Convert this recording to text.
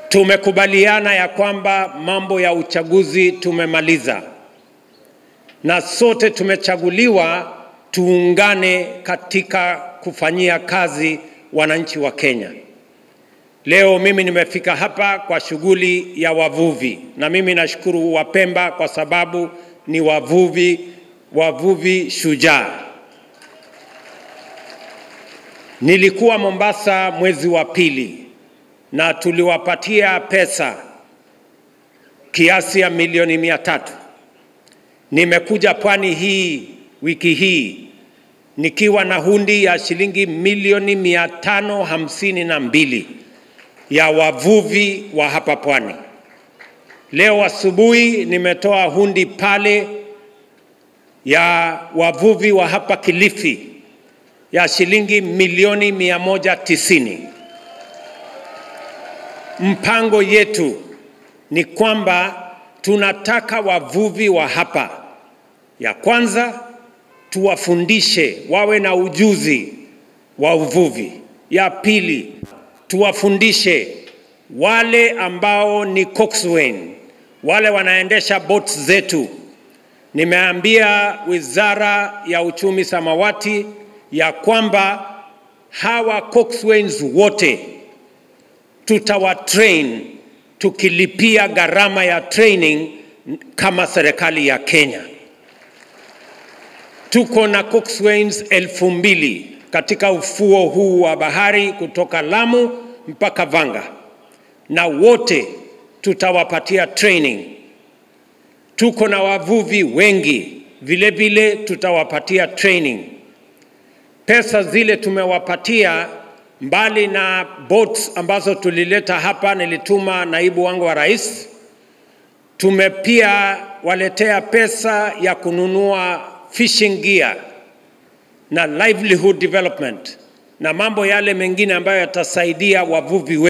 Tumekubaliana ya kwamba mambo ya uchaguzi tumemaliza, na sote tumechaguliwa tuungane katika kufanyia kazi wananchi wa Kenya. Leo mimi nimefika hapa kwa shughuli ya wavuvi, na mimi nashukuru Wapemba kwa sababu ni wavuvi, wavuvi shujaa. Nilikuwa Mombasa mwezi wa pili na tuliwapatia pesa kiasi ya milioni mia tatu. Nimekuja pwani hii wiki hii nikiwa na hundi ya shilingi milioni mia tano hamsini na mbili ya wavuvi wa hapa pwani. Leo asubuhi nimetoa hundi pale ya wavuvi wa hapa Kilifi ya shilingi milioni mia moja tisini. Mpango yetu ni kwamba tunataka wavuvi wa hapa, ya kwanza tuwafundishe wawe na ujuzi wa uvuvi. Ya pili tuwafundishe wale ambao ni coxswain, wale wanaendesha boats zetu. Nimeambia Wizara ya Uchumi Samawati ya kwamba hawa coxswains wote tutawatrain tukilipia gharama ya training kama serikali ya Kenya. Tuko na coxswains elfu mbili katika ufuo huu wa bahari kutoka Lamu mpaka Vanga, na wote tutawapatia training. Tuko na wavuvi wengi vile vile, tutawapatia training. Pesa zile tumewapatia mbali na boats ambazo tulileta hapa, nilituma naibu wangu wa rais. Tumepia waletea pesa ya kununua fishing gear na livelihood development na mambo yale mengine ambayo yatasaidia wavuvi wetu.